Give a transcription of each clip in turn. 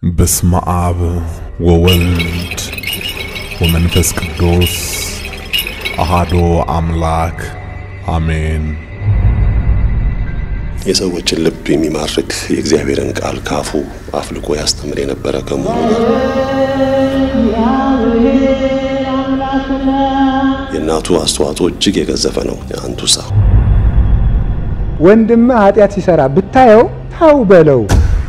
በስመ አብ ወወልድ ወመንፈስ ቅዱስ አሃዶ አምላክ አሜን። የሰዎችን ልብ የሚማርክ የእግዚአብሔርን ቃል ካፉ አፍልቆ ያስተምር የነበረ ከመሆኑ የእናቱ አስተዋጽኦ እጅግ የገዘፈ ነው። የአንቱሳ ወንድምህ ኃጢአት ሲሰራ ብታየው ታው በለው።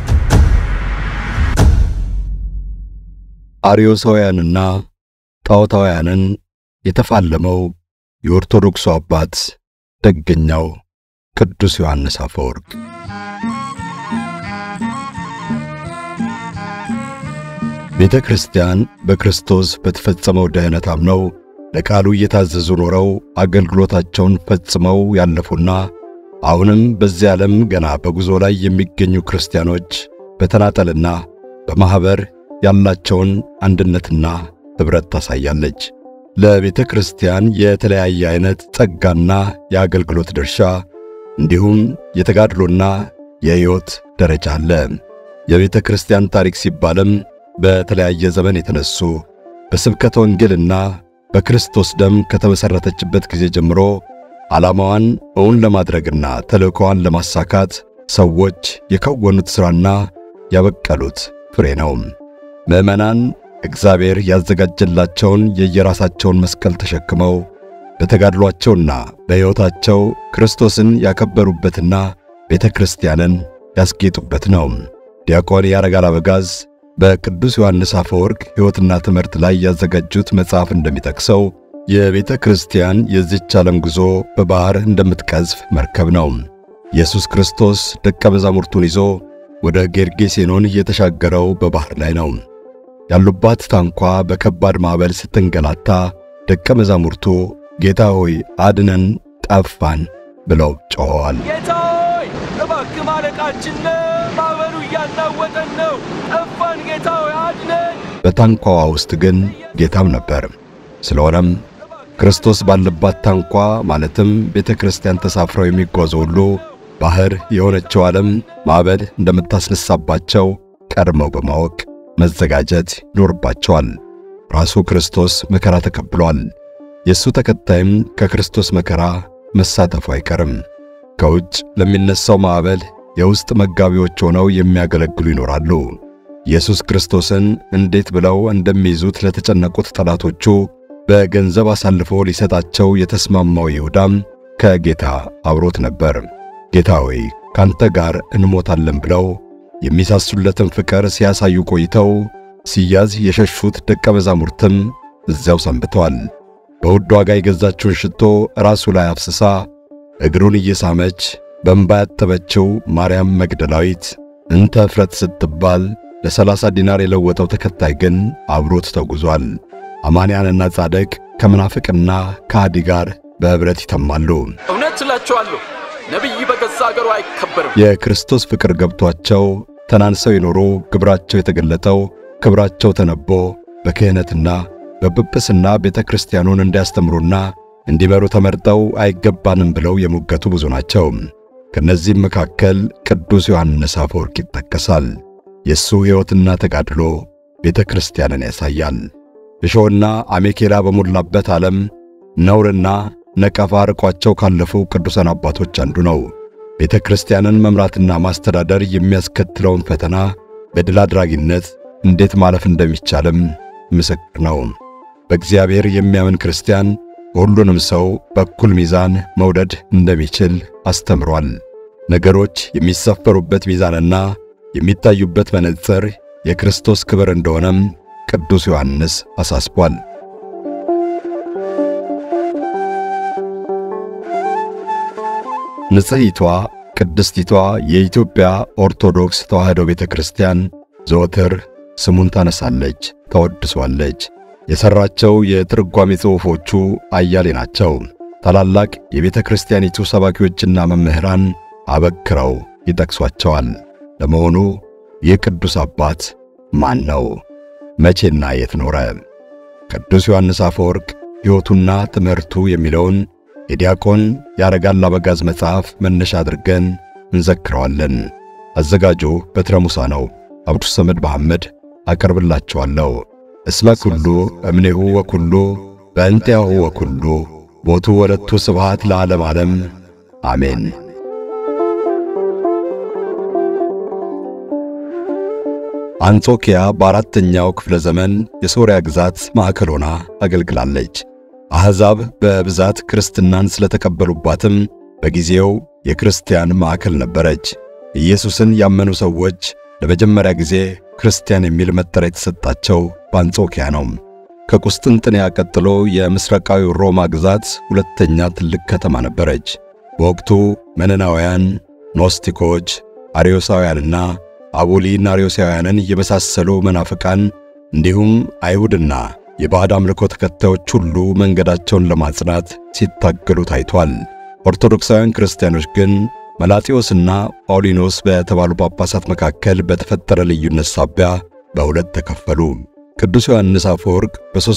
አርዮሳውያንና ጣዖታውያንን የተፋለመው የኦርቶዶክሱ አባት ደገኛው ቅዱስ ዮሐንስ አፈወርቅ ቤተ ክርስቲያን በክርስቶስ በተፈጸመው ድኅነት አምነው ለቃሉ እየታዘዙ ኖረው አገልግሎታቸውን ፈጽመው ያለፉና አሁንም በዚህ ዓለም ገና በጉዞ ላይ የሚገኙ ክርስቲያኖች በተናጠልና በማኅበር ያላቸውን አንድነትና ኅብረት ታሳያለች። ለቤተ ክርስቲያን የተለያየ አይነት ጸጋና የአገልግሎት ድርሻ እንዲሁም የተጋድሎና የሕይወት ደረጃ አለ። የቤተ ክርስቲያን ታሪክ ሲባልም በተለያየ ዘመን የተነሱ በስብከተ ወንጌልና በክርስቶስ ደም ከተመሠረተችበት ጊዜ ጀምሮ ዓላማዋን እውን ለማድረግና ተልእኮዋን ለማሳካት ሰዎች የከወኑት ሥራና ያበቀሉት ፍሬ ነው። ምዕመናን እግዚአብሔር ያዘጋጀላቸውን የየራሳቸውን መስቀል ተሸክመው በተጋድሏቸውና በሕይወታቸው ክርስቶስን ያከበሩበትና ቤተ ክርስቲያንን ያስጌጡበት ነው። ዲያቆን ያረጋል አበጋዝ በቅዱስ ዮሐንስ አፈወርቅ ሕይወትና ትምህርት ላይ ያዘጋጁት መጽሐፍ እንደሚጠቅሰው የቤተ ክርስቲያን የዚች ዓለም ጉዞ በባሕር እንደምትቀዝፍ መርከብ ነው። ኢየሱስ ክርስቶስ ደቀ መዛሙርቱን ይዞ ወደ ጌርጌሴኖን የተሻገረው በባሕር ላይ ነው። ያሉባት ታንኳ በከባድ ማዕበል ስትንገላታ ደቀ መዛሙርቱ ጌታ ሆይ አድነን፣ ጠፋን ብለው ጮኸዋል። ጌታ ሆይ እባክህ ማለቃችን ነው፣ ማዕበሉ እያናወጠን ነው፣ ጠፋን፣ ጌታ ሆይ አድነን። በታንኳዋ ውስጥ ግን ጌታም ነበር። ስለሆነም ክርስቶስ ባለባት ታንኳ ማለትም ቤተ ክርስቲያን ተሳፍረው የሚጓዙ ሁሉ ባሕር የሆነችው ዓለም ማዕበል እንደምታስነሳባቸው ቀድመው በማወቅ መዘጋጀት ይኖርባቸዋል። ራሱ ክርስቶስ መከራ ተቀብሏል። የእሱ ተከታይም ከክርስቶስ መከራ መሳተፉ አይቀርም። ከውጭ ለሚነሳው ማዕበል የውስጥ መጋቢዎች ሆነው የሚያገለግሉ ይኖራሉ። ኢየሱስ ክርስቶስን እንዴት ብለው እንደሚይዙት ለተጨነቁት ጠላቶቹ በገንዘብ አሳልፎ ሊሰጣቸው የተስማማው ይሁዳም ከጌታ አብሮት ነበር። ጌታ ሆይ ካንተ ጋር እንሞታለን ብለው የሚሳሱለትን ፍቅር ሲያሳዩ ቆይተው ሲያዝ የሸሹት ደቀ መዛሙርትም እዚያው ሰንብተዋል። በውድ ዋጋ የገዛችውን ሽቶ ራሱ ላይ አፍስሳ እግሩን እየሳመች በእንባ ያጠበችው ማርያም መግደላዊት እንተ እፍረት ስትባል ለሰላሳ ዲናር የለወጠው ተከታይ ግን አብሮት ተጉዟል። አማንያንና ጻድቅ ከምናፍቅና ከሃዲ ጋር በኅብረት ይተማሉ። እውነት እላችኋለሁ ነቢይ በገዛ አገሩ አይከበርም። የክርስቶስ ፍቅር ገብቷቸው ተናንሰው የኖሩ ግብራቸው የተገለጠው ክብራቸው ተነቦ በክህነትና በጵጵስና ቤተ ክርስቲያኑን እንዲያስተምሩና እንዲመሩ ተመርጠው አይገባንም ብለው የሞገቱ ብዙ ናቸው። ከነዚህም መካከል ቅዱስ ዮሐንስ አፈወርቅ ይጠቀሳል። የእሱ ሕይወትና ተጋድሎ ቤተ ክርስቲያንን ያሳያል። እሾህና አሜኬላ በሞላበት ዓለም ነውርና ነቀፋ ርቋቸው ካለፉ ቅዱሳን አባቶች አንዱ ነው። ቤተ ክርስቲያንን መምራትና ማስተዳደር የሚያስከትለውን ፈተና በድል አድራጊነት እንዴት ማለፍ እንደሚቻልም ምስክር ነው። በእግዚአብሔር የሚያምን ክርስቲያን ሁሉንም ሰው በኩል ሚዛን መውደድ እንደሚችል አስተምሯል። ነገሮች የሚሰፈሩበት ሚዛንና የሚታዩበት መነጽር የክርስቶስ ክብር እንደሆነም ቅዱስ ዮሐንስ አሳስቧል። ንጽሕቷ ቅድስቲቷ የኢትዮጵያ ኦርቶዶክስ ተዋሕዶ ቤተ ክርስቲያን ዘወትር ስሙን ታነሳለች፣ ታወድሷለች። የሠራቸው የትርጓሜ ጽሑፎቹ አያሌ ናቸው። ታላላቅ የቤተ ክርስቲያኒቱ ሰባኪዎችና መምህራን አበክረው ይጠቅሷቸዋል። ለመሆኑ ይህ ቅዱስ አባት ማን ነው? መቼና የት ኖረ? ቅዱስ ዮሐንስ አፈወርቅ ሕይወቱና ትምህርቱ የሚለውን የዲያቆን ያረጋል አበጋዝ መጽሐፍ መነሻ አድርገን እንዘክረዋለን። አዘጋጁ በትረ ሙሳ ነው። አብዱ ሰመድ መሐመድ አቀርብላችኋለሁ። እስመ ኩሉ እምኔሁ ወኩሉ በእንቲአሁ ወኩሉ ቦቱ ወለቱ ስብሃት ለዓለም ዓለም አሜን። አንጾኪያ በአራተኛው ክፍለ ዘመን የሶርያ ግዛት ማዕከል ሆና አገልግላለች። አሕዛብ በብዛት ክርስትናን ስለተቀበሉባትም በጊዜው የክርስቲያን ማዕከል ነበረች። ኢየሱስን ያመኑ ሰዎች ለመጀመሪያ ጊዜ ክርስቲያን የሚል መጠሪያ የተሰጣቸው በአንጾኪያ ነው። ከቁስጥንጥንያ ቀጥሎ የምስራቃዊ ሮማ ግዛት ሁለተኛ ትልቅ ከተማ ነበረች። በወቅቱ መነናውያን፣ ኖስቲኮች፣ አርዮሳውያንና አቡሊናሪዮሳውያንን የመሳሰሉ መናፍቃን እንዲሁም አይሁድና የባዕድ አምልኮ ተከታዮች ሁሉ መንገዳቸውን ለማጽናት ሲታገሉ ታይቷል። ኦርቶዶክሳውያን ክርስቲያኖች ግን መላጢዮስና ጳውሊኖስ በተባሉ ጳጳሳት መካከል በተፈጠረ ልዩነት ሳቢያ በሁለት ተከፈሉ። ቅዱስ ዮሐንስ አፈወርቅ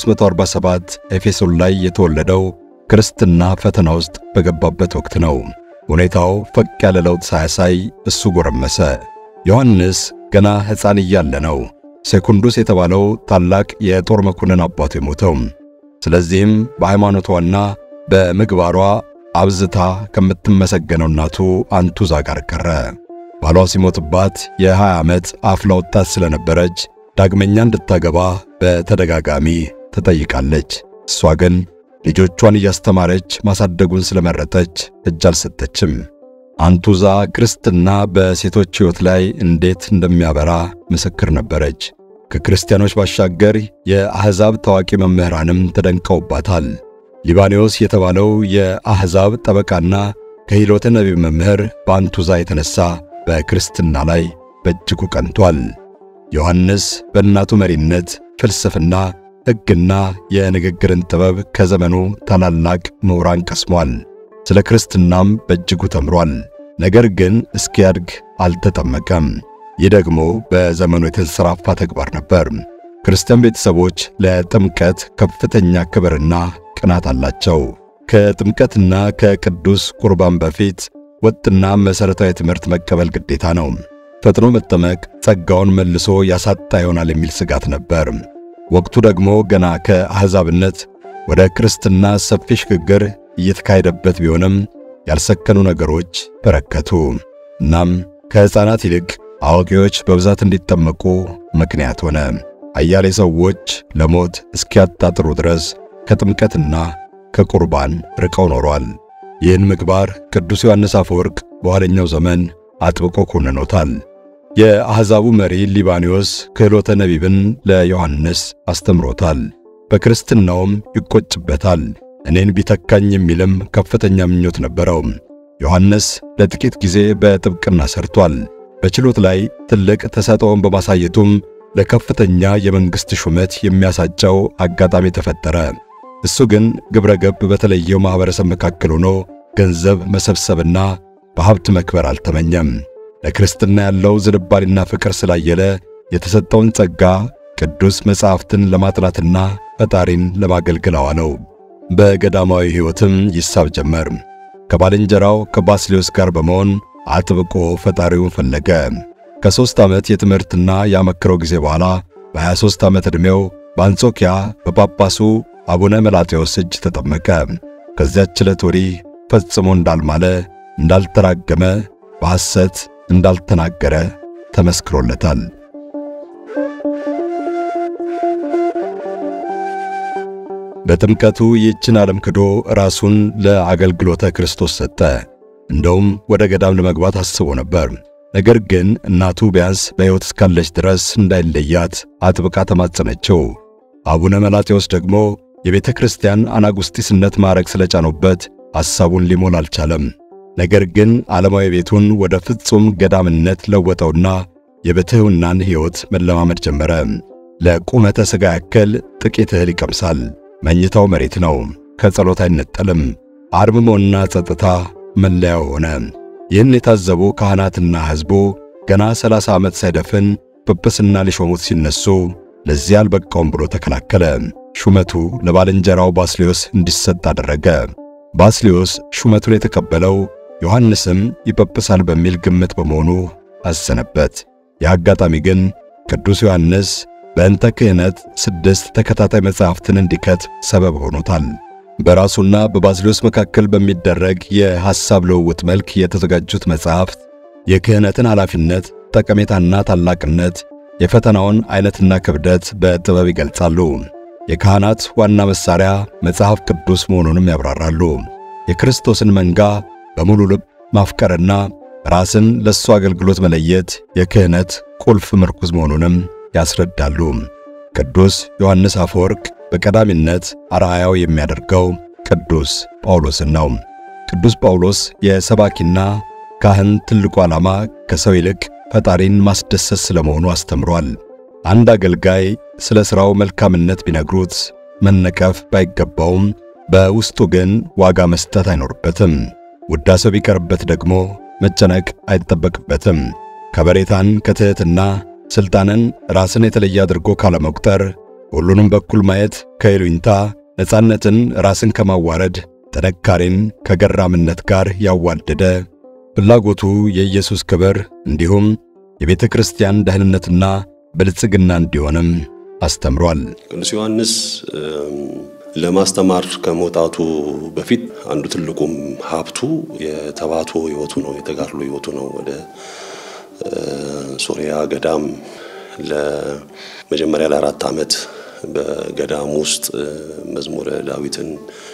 በ347 ኤፌሶን ላይ የተወለደው ክርስትና ፈተና ውስጥ በገባበት ወቅት ነው። ሁኔታው ፈቅ ያለ ለውጥ ሳያሳይ እሱ ጎረመሰ። ዮሐንስ ገና ሕፃን እያለ ነው ሴኩንዱስ የተባለው ታላቅ የጦር መኮንን አባቱ የሞተው። ስለዚህም በሃይማኖቷና በምግባሯ አብዝታ ከምትመሰገነው እናቱ አንቱዛ ጋር ቀረ። ባሏ ሲሞትባት የ20 ዓመት አፍላ ወጣት ስለነበረች ዳግመኛ እንድታገባ በተደጋጋሚ ትጠይቃለች። እሷ ግን ልጆቿን እያስተማረች ማሳደጉን ስለመረጠች እጅ አልሰጠችም። አንቱዛ ክርስትና በሴቶች ሕይወት ላይ እንዴት እንደሚያበራ ምስክር ነበረች። ከክርስቲያኖች ባሻገር የአሕዛብ ታዋቂ መምህራንም ተደንቀውባታል። ሊባኖስ የተባለው የአሕዛብ ጠበቃና ከሂሎተ ነቢብ መምህር በአንቱዛ የተነሳ በክርስትና ላይ በእጅጉ ቀንቷል። ዮሐንስ በእናቱ መሪነት ፍልስፍና፣ ሕግና የንግግርን ጥበብ ከዘመኑ ታላላቅ ምሁራን ቀስሟል። ስለ ክርስትናም በእጅጉ ተምሯል። ነገር ግን እስኪያድግ አልተጠመቀም። ይህ ደግሞ በዘመኑ የተንሰራፋ ተግባር ነበር። ክርስቲያን ቤተሰቦች ለጥምቀት ከፍተኛ ክብርና ቅናት አላቸው። ከጥምቀትና ከቅዱስ ቁርባን በፊት ወጥና መሠረታዊ ትምህርት መቀበል ግዴታ ነው። ፈጥኖ መጠመቅ ጸጋውን መልሶ ያሳጣ ይሆናል የሚል ስጋት ነበር። ወቅቱ ደግሞ ገና ከአሕዛብነት ወደ ክርስትና ሰፊ ሽግግር እየተካሄደበት ቢሆንም ያልሰከኑ ነገሮች በረከቱ። እናም ከሕፃናት ይልቅ አዋቂዎች በብዛት እንዲጠመቁ ምክንያት ሆነ። አያሌ ሰዎች ለሞት እስኪያጣጥሩ ድረስ ከጥምቀትና ከቁርባን ርቀው ኖሯል። ይህን ምግባር ቅዱስ ዮሐንስ አፈወርቅ በኋለኛው ዘመን አጥብቆ ኮንኖታል። የአሕዛቡ መሪ ሊባኖስ ክህሎተ ነቢብን ለዮሐንስ አስተምሮታል። በክርስትናውም ይቆጭበታል። እኔን ቢተካኝ የሚልም ከፍተኛ ምኞት ነበረው። ዮሐንስ ለጥቂት ጊዜ በጥብቅና ሰርቷል። በችሎት ላይ ትልቅ ተሰጥኦን በማሳየቱም ለከፍተኛ የመንግሥት ሹመት የሚያሳጨው አጋጣሚ ተፈጠረ። እሱ ግን ግብረ ገብ በተለየው ማኅበረሰብ መካከል ሆኖ ገንዘብ መሰብሰብና በሀብት መክበር አልተመኘም። ለክርስትና ያለው ዝንባሌና ፍቅር ስላየለ የተሰጠውን ጸጋ ቅዱስ መጻሕፍትን ለማጥናትና ፈጣሪን ለማገልገል አዋለው። በገዳማዊ ሕይወትም ይሳብ ጀመር። ከባልንጀራው ከባስሌዮስ ጋር በመሆን አጥብቆ ፈጣሪውን ፈለገ። ከሦስት ዓመት የትምህርትና ያመክረው ጊዜ በኋላ በ23 ዓመት ዕድሜው በአንጾኪያ በጳጳሱ አቡነ መላጤዎስ እጅ ተጠመቀ። ከዚያች ዕለት ወዲህ ፈጽሞ እንዳልማለ፣ እንዳልተራገመ፣ በሐሰት እንዳልተናገረ ተመስክሮለታል። በጥምቀቱ ይህችን ዓለም ክዶ ራሱን ለአገልግሎተ ክርስቶስ ሰጠ። እንደውም ወደ ገዳም ለመግባት አስቦ ነበር። ነገር ግን እናቱ ቢያንስ በሕይወት እስካለች ድረስ እንዳይለያት አጥብቃ ተማጸነችው። አቡነ መላጤዎስ ደግሞ የቤተ ክርስቲያን አናጉስጢስነት ማዕረግ ስለጫኑበት ሐሳቡን ሊሞል አልቻለም። ነገር ግን ዓለማዊ ቤቱን ወደ ፍጹም ገዳምነት ለወጠውና የብሕትውናን ሕይወት መለማመድ ጀመረ። ለቁመተ ሥጋ ያክል ጥቂት እህል ይቀምሳል። መኝታው መሬት ነው። ከጸሎት አይነጠልም። አርምሞና ጸጥታ መለያው ሆነ። ይህን የታዘቡ ካህናትና ሕዝቡ ገና ሰላሳ ዓመት ሳይደፍን ጵጵስና ሊሾሙት ሲነሱ ለዚህ አልበቃውም ብሎ ተከላከለ። ሹመቱ ለባልንጀራው ባስሌዮስ እንዲሰጥ አደረገ። ባስሌዮስ ሹመቱን የተቀበለው ዮሐንስም ይጵጵሳል በሚል ግምት በመሆኑ አዘነበት። የአጋጣሚ ግን ቅዱስ ዮሐንስ በእንተ ክህነት ስድስት ተከታታይ መጻሕፍትን እንዲከት ሰበብ ሆኖታል። በራሱና በባስልዮስ መካከል በሚደረግ የሐሳብ ልውውጥ መልክ የተዘጋጁት መጻሕፍት የክህነትን ኃላፊነት፣ ጠቀሜታና ታላቅነት፣ የፈተናውን ዐይነትና ክብደት በጥበብ ይገልጻሉ። የካህናት ዋና መሣሪያ መጽሐፍ ቅዱስ መሆኑንም ያብራራሉ። የክርስቶስን መንጋ በሙሉ ልብ ማፍቀርና ራስን ለእሱ አገልግሎት መለየት የክህነት ቁልፍ ምርኩዝ መሆኑንም ያስረዳሉ። ቅዱስ ዮሐንስ አፈወርቅ በቀዳሚነት አርአያው የሚያደርገው ቅዱስ ጳውሎስን ነው። ቅዱስ ጳውሎስ የሰባኪና ካህን ትልቁ ዓላማ ከሰው ይልቅ ፈጣሪን ማስደሰት ስለመሆኑ አስተምሯል። አንድ አገልጋይ ስለ ሥራው መልካምነት ቢነግሩት መነቀፍ ባይገባውም በውስጡ ግን ዋጋ መስጠት አይኖርበትም። ውዳሴው ቢቀርበት ደግሞ መጨነቅ አይጠበቅበትም። ከበሬታን ከትሕትና ሥልጣንን ራስን የተለየ አድርጎ ካለመቁጠር ሁሉንም በኩል ማየት ከይሉኝታ ነፃነትን ራስን ከማዋረድ ጥንካሬን ከገራምነት ጋር ያዋደደ ፍላጎቱ የኢየሱስ ክብር እንዲሁም የቤተ ክርስቲያን ደህንነትና ብልጽግና እንዲሆንም አስተምሯል። ቅዱስ ዮሐንስ ለማስተማር ከመውጣቱ በፊት አንዱ ትልቁም ሀብቱ የተባቶ ሕይወቱ ነው፣ የተጋድሎ ሕይወቱ ነው። ወደ ሶሪያ ገዳም ለመጀመሪያ ለአራት ዓመት በገዳም ውስጥ መዝሙረ ዳዊትን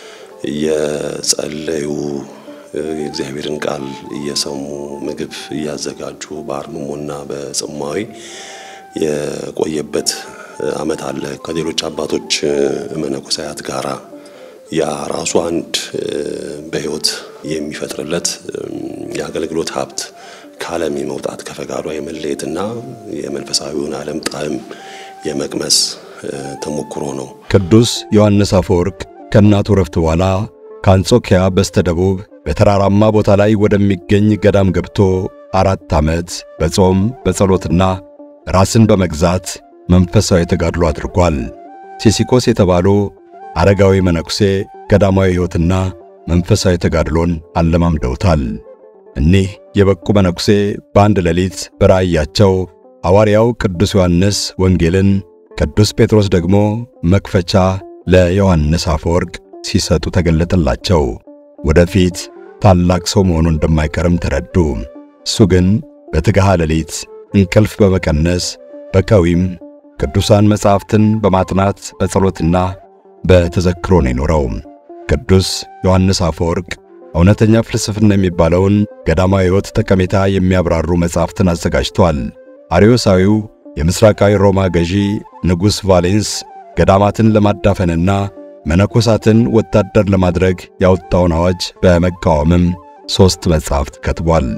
እየጸለዩ የእግዚአብሔርን ቃል እየሰሙ ምግብ እያዘጋጁ በአርምሞና በጽማዊ የቆየበት ዓመት አለ። ከሌሎች አባቶች መነኮሳያት ጋራ ያ ራሱ አንድ በሕይወት የሚፈጥርለት የአገልግሎት ሀብት ከዓለም የመውጣት ከፈቃዷ የመለየትና የመንፈሳዊውን ዓለም ጣዕም የመቅመስ ተሞክሮ ነው። ቅዱስ ዮሐንስ አፈወርቅ ከእናቱ ረፍት በኋላ ከአንጾኪያ በስተደቡብ በተራራማ ቦታ ላይ ወደሚገኝ ገዳም ገብቶ አራት ዓመት በጾም በጸሎትና ራስን በመግዛት መንፈሳዊ ተጋድሎ አድርጓል። ሲሲኮስ የተባሉ አረጋዊ መነኩሴ ገዳማዊ ሕይወትና መንፈሳዊ ተጋድሎን አለማምደውታል። እኒህ የበቁ መነኩሴ በአንድ ሌሊት በራእያቸው ሐዋርያው ቅዱስ ዮሐንስ ወንጌልን፣ ቅዱስ ጴጥሮስ ደግሞ መክፈቻ ለዮሐንስ አፈወርቅ ሲሰጡ ተገለጠላቸው። ወደፊት ታላቅ ሰው መሆኑ እንደማይቀርም ተረዱ። እሱ ግን በትግሃ ሌሊት እንቅልፍ በመቀነስ በከዊም ቅዱሳን መጻሕፍትን በማጥናት በጸሎትና በተዘክሮ ነው የኖረው። ቅዱስ ዮሐንስ አፈወርቅ እውነተኛ ፍልስፍና የሚባለውን ገዳማዊ ሕይወት ጠቀሜታ የሚያብራሩ መጻሕፍትን አዘጋጅቷል። አርዮሳዊው የምሥራቃዊ ሮማ ገዢ ንጉሥ ቫሌንስ ገዳማትን ለማዳፈንና መነኮሳትን ወታደር ለማድረግ ያወጣውን አዋጅ በመቃወምም ሦስት መጻሕፍት ከትቧል።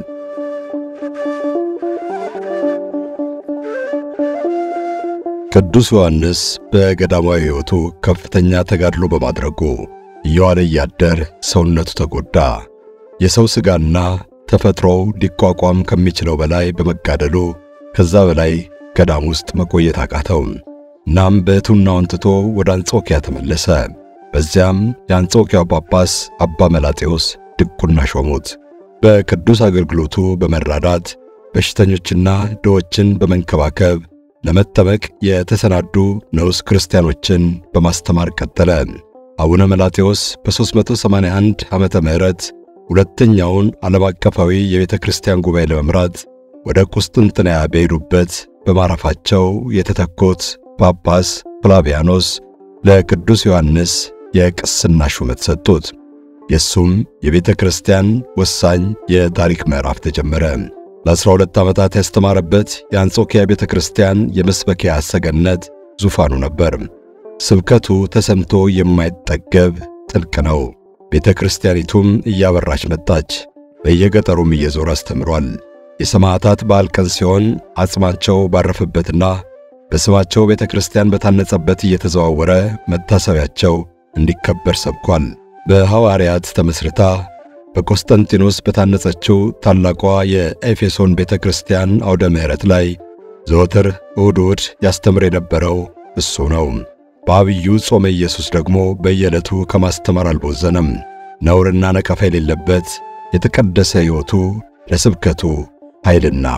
ቅዱስ ዮሐንስ በገዳማዊ ሕይወቱ ከፍተኛ ተጋድሎ በማድረጉ እየዋለ እያደር ሰውነቱ ተጎዳ። የሰው ሥጋና ተፈጥሮው ሊቋቋም ከሚችለው በላይ በመጋደሉ ከዛ በላይ ገዳም ውስጥ መቆየት አቃተው። እናም በሕቱናውን ትቶ ወደ አንጾኪያ ተመለሰ። በዚያም የአንጾኪያው ጳጳስ አባ መላጤዎስ ድቁና ሾሙት። በቅዱስ አገልግሎቱ በመራዳት በሽተኞችና ድሆችን በመንከባከብ ለመጠመቅ የተሰናዱ ንዑስ ክርስቲያኖችን በማስተማር ቀጠለ። አቡነ መላጤዎስ በ381 ዓመተ ምህረት ሁለተኛውን ዓለም አቀፋዊ የቤተ ክርስቲያን ጉባኤ ለመምራት ወደ ቁስጥንጥንያ በሄዱበት በማረፋቸው የተተኮት ጳጳስ ፍላቪያኖስ ለቅዱስ ዮሐንስ የቅስና ሹመት ሰጡት። የእሱም የቤተ ክርስቲያን ወሳኝ የታሪክ ምዕራፍ ተጀመረ። ለ12 ዓመታት ያስተማረበት የአንጾኪያ ቤተ ክርስቲያን የመስበኪያ ሰገነት ዙፋኑ ነበር። ስብከቱ ተሰምቶ የማይጠገብ ጥልቅ ነው። ቤተ ክርስቲያኒቱም እያበራች መጣች። በየገጠሩም እየዞረ አስተምሯል። የሰማዕታት በዓል ቀን ሲሆን አጽማቸው ባረፈበትና በስማቸው ቤተ ክርስቲያን በታነጸበት እየተዘዋወረ መታሰቢያቸው እንዲከበር ሰብኳል። በሐዋርያት ተመስርታ በቆስጠንጢኖስ በታነጸችው ታላቋ የኤፌሶን ቤተ ክርስቲያን አውደ ምሕረት ላይ ዘወትር እሁድ እሁድ ያስተምር የነበረው እሱ ነው። በአብዩ ጾመ ኢየሱስ ደግሞ በየዕለቱ ከማስተማር አልቦዘነም። ነውርና ነቀፋ የሌለበት የተቀደሰ ሕይወቱ ለስብከቱ ኃይልና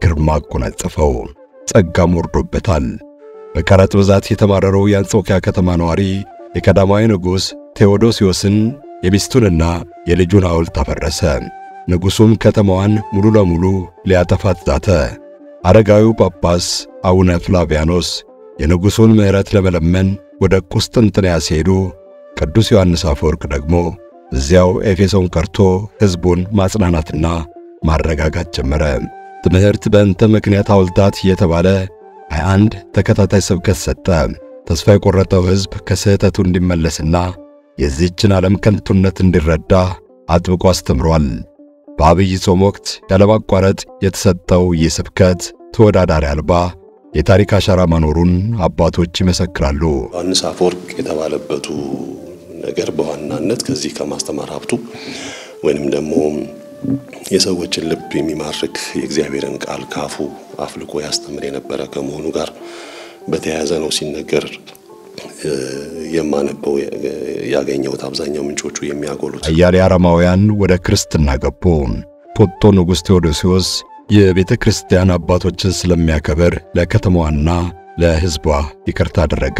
ግርማ አጎናጸፈው፣ ጸጋም ወርዶበታል። በቀረጥ ብዛት የተማረረው የአንጾኪያ ከተማ ነዋሪ የቀዳማዊ ንጉሥ ቴዎዶሲዮስን የሚስቱንና የልጁን ሐውልት አፈረሰ። ንጉሡም ከተማዋን ሙሉ ለሙሉ ሊያጠፋት ዛተ። አረጋዊው ጳጳስ አቡነ ፍላቪያኖስ የንጉሡን ምሕረት ለመለመን ወደ ቁስጥንጥንያ ሲሄዱ ቅዱስ ዮሐንስ አፈወርቅ ደግሞ እዚያው ኤፌሶን ቀርቶ ሕዝቡን ማጽናናትና ማረጋጋት ጀመረ። ትምህርት በእንተ ምክንያት ሐውልታት እየተባለ 21 ተከታታይ ስብከት ሰጠ። ተስፋ የቆረጠው ሕዝብ ከስህተቱ እንዲመለስና የዚህችን ዓለም ከንቱነት እንዲረዳ አጥብቆ አስተምሯል። በአብይ ጾም ወቅት ያለማቋረጥ የተሰጠው ይህ ስብከት ተወዳዳሪ አልባ የታሪክ አሻራ መኖሩን አባቶች ይመሰክራሉ። ዮሐንስ አፈወርቅ የተባለበቱ ነገር በዋናነት ከዚህ ከማስተማር ሀብቱ ወይንም ደግሞ የሰዎችን ልብ የሚማርክ የእግዚአብሔርን ቃል ካፉ አፍልቆ ያስተምር የነበረ ከመሆኑ ጋር በተያያዘ ነው ሲነገር የማነበው ያገኘሁት አብዛኛው ምንጮቹ የሚያጎሉት አያሌ አረማውያን ወደ ክርስትና ገቡ። ፖጦ ንጉሥ ቴዎዶሲዎስ የቤተ ክርስቲያን አባቶችን ስለሚያከብር ለከተማዋና ለሕዝቧ ይቅርታ አደረገ።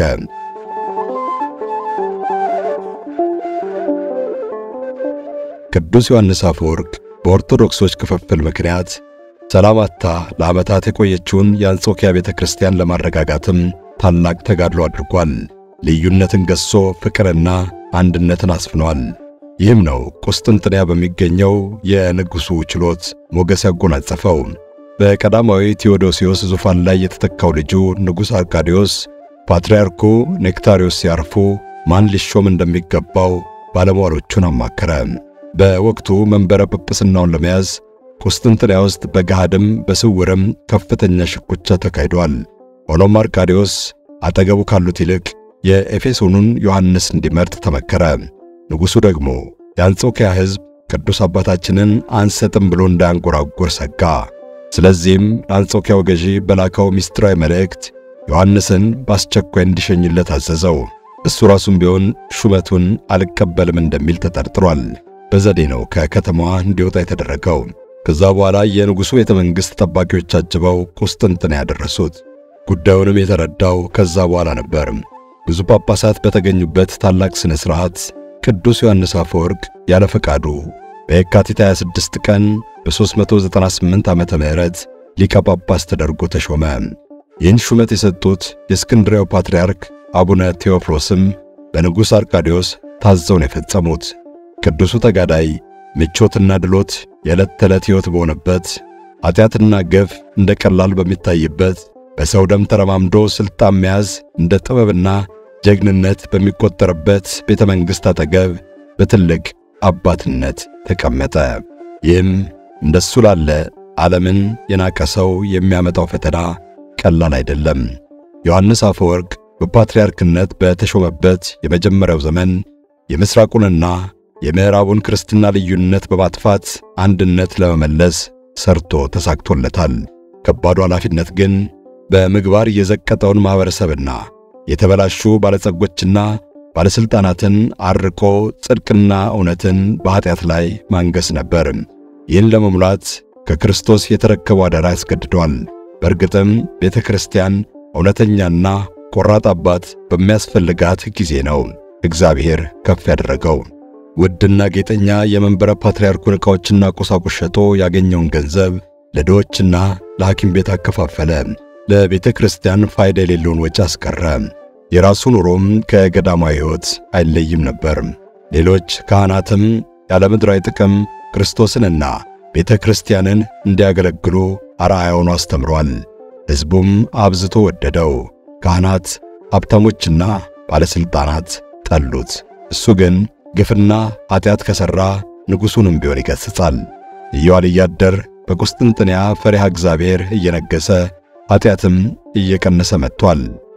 ቅዱስ ዮሐንስ አፈወርቅ በኦርቶዶክሶች ክፍፍል ምክንያት ሰላም አጥታ ለዓመታት የቆየችውን የአንጾኪያ ቤተ ክርስቲያን ለማረጋጋትም ታላቅ ተጋድሎ አድርጓል። ልዩነትን ገሶ ፍቅርና አንድነትን አስፍኗል። ይህም ነው ቁስጥንጥንያ በሚገኘው የንጉሡ ችሎት ሞገስ ያጎናጸፈው። በቀዳማዊ ቴዎዶሲዮስ ዙፋን ላይ የተተካው ልጁ ንጉሥ አርካዲዮስ ፓትርያርኩ ኔክታሪዮስ ሲያርፉ ማን ሊሾም እንደሚገባው ባለሟሎቹን አማከረ። በወቅቱ መንበረ ጵጵስናውን ለመያዝ ቁስጥንጥንያ ውስጥ በገሃድም በስውርም ከፍተኛ ሽኩቻ ተካሂዷል። ሆኖም አርካዲዮስ አጠገቡ ካሉት ይልቅ የኤፌሶኑን ዮሐንስ እንዲመርጥ ተመከረ። ንጉሡ ደግሞ የአንጾኪያ ሕዝብ ቅዱስ አባታችንን አንሰጥም ብሎ እንዳያንጎራጎር ሰጋ። ስለዚህም ለአንጾኪያው ገዢ በላካው ምስጢራዊ መልእክት ዮሐንስን በአስቸኳይ እንዲሸኝለት አዘዘው። እሱ ራሱም ቢሆን ሹመቱን አልቀበልም እንደሚል ተጠርጥሯል። በዘዴ ነው ከከተማዋ እንዲወጣ የተደረገው። ከዛ በኋላ የንጉሡ ቤተ መንግሥት ጠባቂዎች አጅበው ቁስጥንጥንያ ያደረሱት። ጉዳዩንም የተረዳው ከዛ በኋላ ነበር። ብዙ ጳጳሳት በተገኙበት ታላቅ ሥነ ሥርዓት ቅዱስ ዮሐንስ አፈወርቅ ያለ ፈቃዱ በየካቲት 26 ቀን በ398 ዓመተ ምህረት ሊቀ ጳጳስ ተደርጎ ተሾመ። ይህን ሹመት የሰጡት የእስክንድሪያው ፓትርያርክ አቡነ ቴዎፍሎስም በንጉሥ አርካዲዮስ ታዘው ነው የፈጸሙት። ቅዱሱ ተጋዳይ ምቾትና ድሎት የዕለት ተዕለት ሕይወት በሆነበት ኃጢአትና ገፍ እንደ ቀላል በሚታይበት በሰው ደም ተረማምዶ ሥልጣን መያዝ እንደ ጥበብና ጀግንነት በሚቆጠርበት ቤተ መንግሥት አጠገብ በትልቅ አባትነት ተቀመጠ። ይህም እንደሱ ላለ ዓለምን የናቀ ሰው የሚያመጣው ፈተና ቀላል አይደለም። ዮሐንስ አፈወርቅ በፓትርያርክነት በተሾመበት የመጀመሪያው ዘመን የምሥራቁንና የምዕራቡን ክርስትና ልዩነት በማጥፋት አንድነት ለመመለስ ሰርቶ ተሳክቶለታል። ከባዱ ኃላፊነት ግን በምግባር የዘቀጠውን ማኅበረሰብና የተበላሹ ባለጸጎችና ባለሥልጣናትን አርቆ ጽድቅና እውነትን በኀጢአት ላይ ማንገስ ነበር። ይህን ለመሙላት ከክርስቶስ የተረከበው አደራ ያስገድደዋል። በእርግጥም ቤተ ክርስቲያን እውነተኛና ቆራጥ አባት በሚያስፈልጋት ጊዜ ነው እግዚአብሔር ከፍ ያደረገው። ውድና ጌጠኛ የመንበረ ፓትርያርኩን ዕቃዎችና ቁሳቁስ ሸጦ ያገኘውን ገንዘብ ለድሆችና ለሐኪም ቤት አከፋፈለ። ለቤተ ክርስቲያን ፋይዳ የሌለውን ወጪ አስቀረ። የራሱ ኑሮም ከገዳማዊ ሕይወት አይለይም ነበር። ሌሎች ካህናትም ያለ ምድራዊ ጥቅም ክርስቶስንና ቤተ ክርስቲያንን እንዲያገለግሉ አርአያውን አስተምሯል። ሕዝቡም አብዝቶ ወደደው። ካህናት፣ ሀብታሞችና ባለሥልጣናት ጠሉት። እሱ ግን ግፍና ኀጢአት ከሠራ ንጉሡንም ቢሆን ይገሥጻል። እየዋለ እያደር በቁስጥንጥንያ ፈሪሃ እግዚአብሔር እየነገሠ ኀጢአትም እየቀነሰ መጥቷል።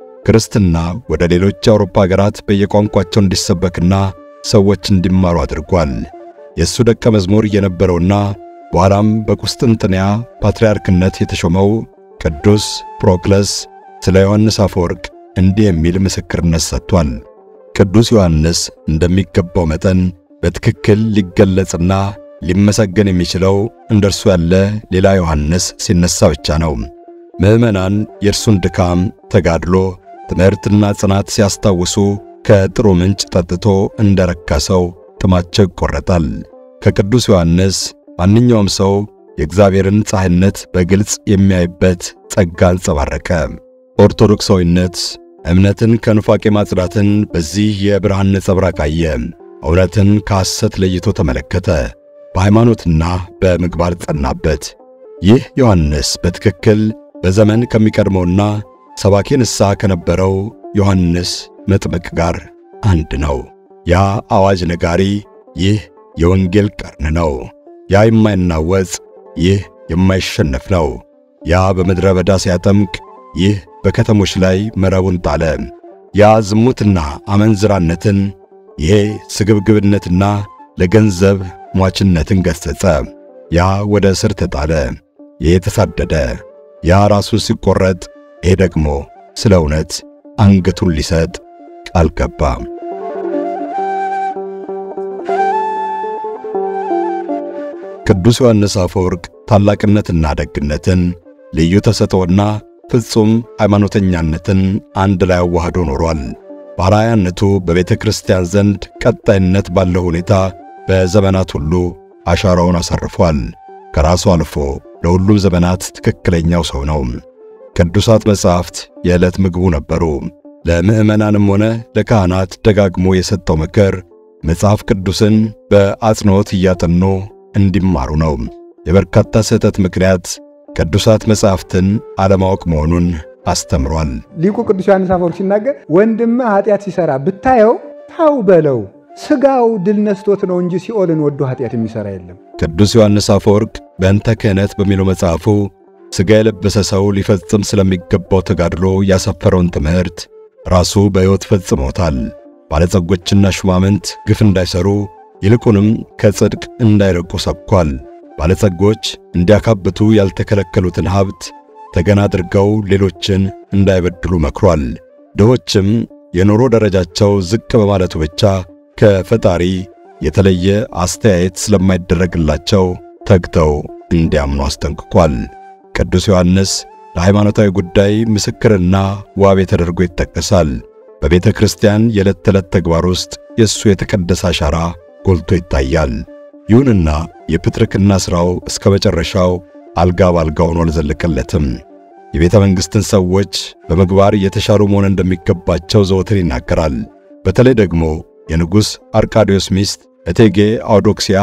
ክርስትና ወደ ሌሎች የአውሮፓ አገራት በየቋንቋቸው እንዲሰበክና ሰዎች እንዲማሩ አድርጓል። የእሱ ደቀ መዝሙር የነበረውና በኋላም በቁስጥንጥንያ ፓትርያርክነት የተሾመው ቅዱስ ፕሮክለስ ስለ ዮሐንስ አፈወርቅ እንዲህ የሚል ምስክርነት ሰጥቷል። ቅዱስ ዮሐንስ እንደሚገባው መጠን በትክክል ሊገለጽና ሊመሰገን የሚችለው እንደ እርሱ ያለ ሌላ ዮሐንስ ሲነሳ ብቻ ነው። ምዕመናን የእርሱን ድካም፣ ተጋድሎ፣ ትምህርትና ጽናት ሲያስታውሱ ከጥሩ ምንጭ ጠጥቶ እንደረካ ሰው ጥማቸው ይቆረጣል። ከቅዱስ ዮሐንስ ማንኛውም ሰው የእግዚአብሔርን ፀሐይነት በግልጽ የሚያይበት ጸጋ አንጸባረቀ። ኦርቶዶክሳዊነት እምነትን ከኑፋቄ ማጽዳትን በዚህ የብርሃን ነጸብራቅ አየ። እውነትን ከሐሰት ለይቶ ተመለከተ። በሃይማኖትና በምግባር ጸናበት። ይህ ዮሐንስ በትክክል በዘመን ከሚቀድመውና ሰባኬ ንስሐ ከነበረው ዮሐንስ መጥምቅ ጋር አንድ ነው። ያ አዋጅ ነጋሪ፣ ይህ የወንጌል ቀርን ነው። ያ የማይናወጽ፣ ይህ የማይሸነፍ ነው። ያ በምድረ በዳ ሲያጠምቅ፣ ይህ በከተሞች ላይ መረቡን ጣለ። ያ ዝሙትና አመንዝራነትን፣ ይሄ ስግብግብነትና ለገንዘብ ሟችነትን ገሠጸ። ያ ወደ እስር ተጣለ፣ ይሄ ተሳደደ። ያ ራሱን ሲቆረጥ፣ ይሄ ደግሞ ስለ እውነት አንገቱን ሊሰጥ ቃል ገባ። ቅዱስ ዮሐንስ አፈወርቅ ታላቅነትና ደግነትን፣ ልዩ ተሰጥኦና ፍጹም ሃይማኖተኛነትን አንድ ላይ አዋህዶ ኖሯል። በአርአያነቱ በቤተ ክርስቲያን ዘንድ ቀጣይነት ባለው ሁኔታ በዘመናት ሁሉ አሻራውን አሳርፏል። ከራሱ አልፎ ለሁሉም ዘመናት ትክክለኛው ሰው ነው። ቅዱሳት መጻሕፍት የዕለት ምግቡ ነበሩ። ለምዕመናንም ሆነ ለካህናት ደጋግሞ የሰጠው ምክር መጽሐፍ ቅዱስን በአጽንዖት እያጠኑ እንዲማሩ ነው። የበርካታ ስህተት ምክንያት ቅዱሳት መጻሕፍትን አለማወቅ መሆኑን አስተምሯል። ሊቁ ቅዱስ ዮሐንስ አፈወርቅ ሲናገር ወንድምህ ኃጢአት ሲሰራ ብታየው ታው በለው፣ ሥጋው ድል ነስቶት ነው እንጂ ሲኦልን ወዶ ኃጢአት የሚሠራ የለም። ቅዱስ ዮሐንስ አፈወርቅ በእንተ ክህነት በሚለው መጽሐፉ ሥጋ የለበሰ ሰው ሊፈጽም ስለሚገባው ተጋድሎ ያሰፈረውን ትምህርት ራሱ በሕይወት ፈጽሞታል። ባለጸጎችና ሹማምንት ግፍ እንዳይሰሩ ይልቁንም ከጽድቅ እንዳይርቁ ሰብኳል። ባለጸጎች እንዲያካብቱ ያልተከለከሉትን ሀብት ተገን አድርገው ሌሎችን እንዳይበድሉ መክሯል። ድሆችም የኑሮ ደረጃቸው ዝቅ በማለቱ ብቻ ከፈጣሪ የተለየ አስተያየት ስለማይደረግላቸው ተግተው እንዲያምኑ አስጠንቅቋል። ቅዱስ ዮሐንስ ለሃይማኖታዊ ጉዳይ ምስክርና ዋቤ ተደርጎ ይጠቀሳል። በቤተ ክርስቲያን የዕለት ተዕለት ተግባር ውስጥ የእሱ የተቀደሰ አሻራ ጎልቶ ይታያል። ይሁንና የፕትርክና ሥራው እስከ መጨረሻው አልጋ ባልጋ ሆኖ አልዘለቀለትም። የቤተ መንግሥትን ሰዎች በምግባር የተሻሉ መሆን እንደሚገባቸው ዘወትር ይናገራል። በተለይ ደግሞ የንጉሥ አርቃዲዮስ ሚስት እቴጌ አውዶክሲያ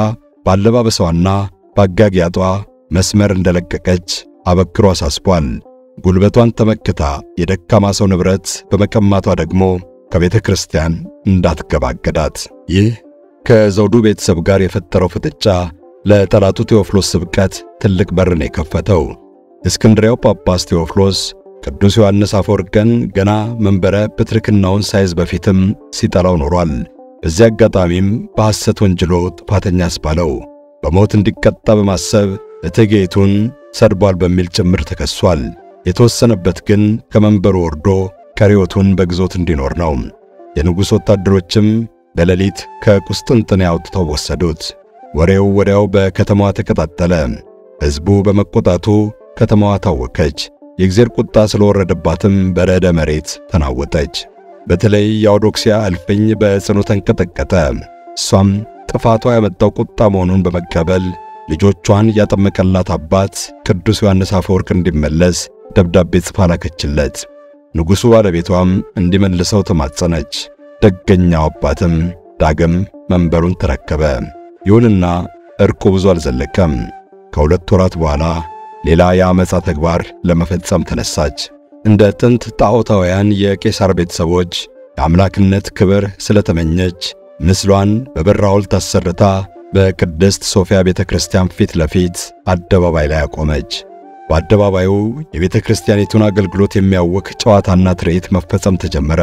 ባለባበሷና በአጋጊያጧ መስመር እንደለቀቀች አበክሮ አሳስቧል። ጉልበቷን ተመክታ የደካማ ሰው ንብረት በመቀማቷ ደግሞ ከቤተ ክርስቲያን እንዳትገባገዳት። ይህ ከዘውዱ ቤተሰብ ጋር የፈጠረው ፍጥጫ ለጠላቱ ቴዎፍሎስ ስብቀት ትልቅ በርን የከፈተው። የእስክንድሪያው ጳጳስ ቴዎፍሎስ ቅዱስ ዮሐንስ አፈወርቅን ገና መንበረ ፕትርክናውን ሳይዝ በፊትም ሲጠላው ኖሯል። በዚህ አጋጣሚም በሐሰት ወንጅሎ ጥፋተኛ አስባለው። በሞት እንዲቀጣ በማሰብ እቴጌይቱን ሰድቧል በሚል ጭምር ተከሷል። የተወሰነበት ግን ከመንበሩ ወርዶ ከሪዮቱን በግዞት እንዲኖር ነው። የንጉሥ ወታደሮችም በሌሊት ከቁስጥንጥንያ አውጥተው ወሰዱት። ወሬው ወዲያው በከተማዋ ተቀጣጠለ። ሕዝቡ በመቆጣቱ ከተማዋ ታወከች። የእግዚአብሔር ቁጣ ስለወረደባትም በረደ መሬት ተናወጠች። በተለይ የአውዶክሲያ እልፍኝ በጽኑ ተንቀጠቀጠ። እሷም ጥፋቷ ያመጣው ቁጣ መሆኑን በመቀበል ልጆቿን ያጠመቀላት አባት ቅዱስ ዮሐንስ አፈወርቅ እንዲመለስ ደብዳቤ ጽፋ ላከችለት። ንጉሡ ባለቤቷም እንዲመልሰው ተማጸነች። ደገኛው አባትም ዳግም መንበሩን ተረከበ። ይሁንና እርቁ ብዙ አልዘለቀም። ከሁለት ወራት በኋላ ሌላ የአመፃ ተግባር ለመፈጸም ተነሳች። እንደ ጥንት ጣዖታውያን የቄሳር ቤተሰቦች የአምላክነት ክብር ስለተመኘች ምስሏን በብር ሐውልት አሰርታ በቅድስት ሶፊያ ቤተ ክርስቲያን ፊት ለፊት አደባባይ ላይ አቆመች። በአደባባዩ የቤተ ክርስቲያኒቱን አገልግሎት የሚያውክ ጨዋታና ትርኢት መፈጸም ተጀመረ።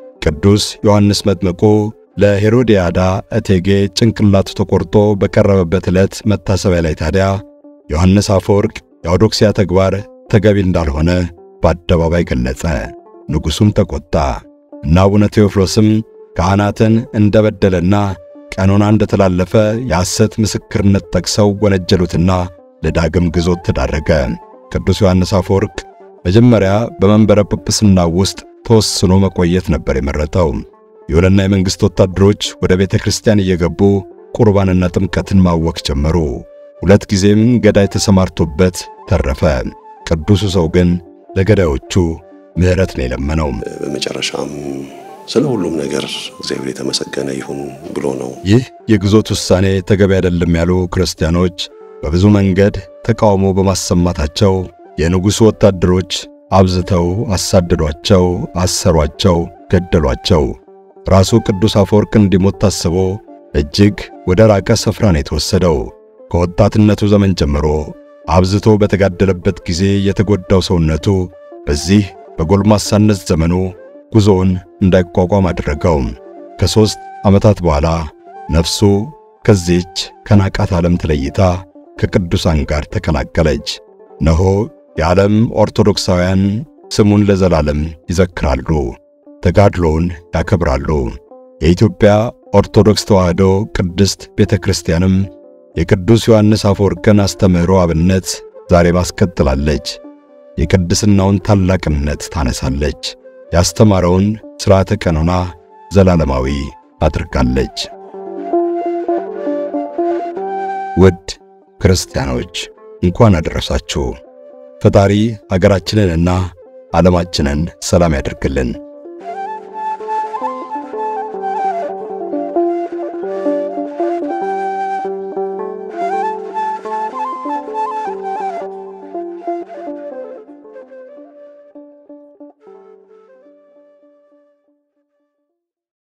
ቅዱስ ዮሐንስ መጥምቁ ለሄሮድያዳ እቴጌ ጭንቅላቱ ተቆርጦ በቀረበበት ዕለት መታሰቢያ ላይ ታዲያ ዮሐንስ አፈወርቅ የአውዶክሲያ ተግባር ተገቢ እንዳልሆነ በአደባባይ ገለጸ። ንጉሡም ተቆጣ እና አቡነ ቴዎፍሎስም ካህናትን እንደበደለና ቀኖና እንደተላለፈ የሐሰት ምስክርነት ጠቅሰው ወነጀሉትና ለዳግም ግዞት ተዳረገ። ቅዱስ ዮሐንስ አፈወርቅ መጀመሪያ በመንበረ ጵጵስና ውስጥ ተወስኖ መቆየት ነበር የመረጠው። ይሁንና የመንግሥት ወታደሮች ወደ ቤተ ክርስቲያን እየገቡ ቁርባንና ጥምቀትን ማወክ ጀመሩ። ሁለት ጊዜም ገዳይ ተሰማርቶበት ተረፈ። ቅዱሱ ሰው ግን ለገዳዮቹ ምሕረት ነው የለመነው። በመጨረሻም ስለ ሁሉም ነገር እግዚአብሔር የተመሰገነ ይሁን ብሎ ነው። ይህ የግዞት ውሳኔ ተገቢ አይደለም ያሉ ክርስቲያኖች በብዙ መንገድ ተቃውሞ በማሰማታቸው የንጉሡ ወታደሮች አብዝተው አሳደዷቸው፣ አሰሯቸው፣ ገደሏቸው። ራሱ ቅዱስ አፈወርቅ እንዲሞት ታስቦ እጅግ ወደ ራቀ ስፍራ ነው የተወሰደው። ከወጣትነቱ ዘመን ጀምሮ አብዝቶ በተጋደለበት ጊዜ የተጎዳው ሰውነቱ በዚህ በጎልማሳነት ዘመኑ ጉዞውን እንዳይቋቋም አደረገው። ከሦስት ዓመታት በኋላ ነፍሱ ከዚህች ከናቃት ዓለም ተለይታ ከቅዱሳን ጋር ተቀላቀለች። ነሆ የዓለም ኦርቶዶክሳውያን ስሙን ለዘላለም ይዘክራሉ፣ ተጋድሎውን ያከብራሉ። የኢትዮጵያ ኦርቶዶክስ ተዋሕዶ ቅድስት ቤተ ክርስቲያንም የቅዱስ ዮሐንስ አፈወርቅን አስተምህሮ አብነት ዛሬ ማስቀጥላለች። የቅድስናውን ታላቅነት ታነሳለች። ያስተማረውን ሥርዓተ ቀኖና ዘላለማዊ አድርጋለች። ውድ ክርስቲያኖች እንኳን አደረሳችሁ። ፈጣሪ አገራችንንና ዓለማችንን ሰላም ያደርግልን።